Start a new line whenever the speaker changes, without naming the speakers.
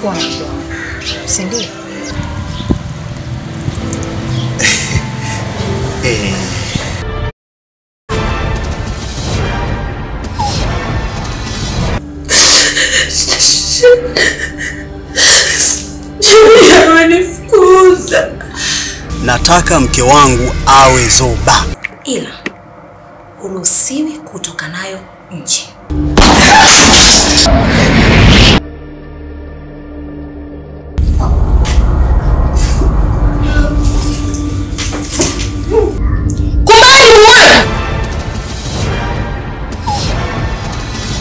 kuwa na mke wangu, si ndio?
Eh,
Julia amenifukuza.
nataka mke wangu awe Zoba.
Ila huruhusiwi kutoka nayo nje.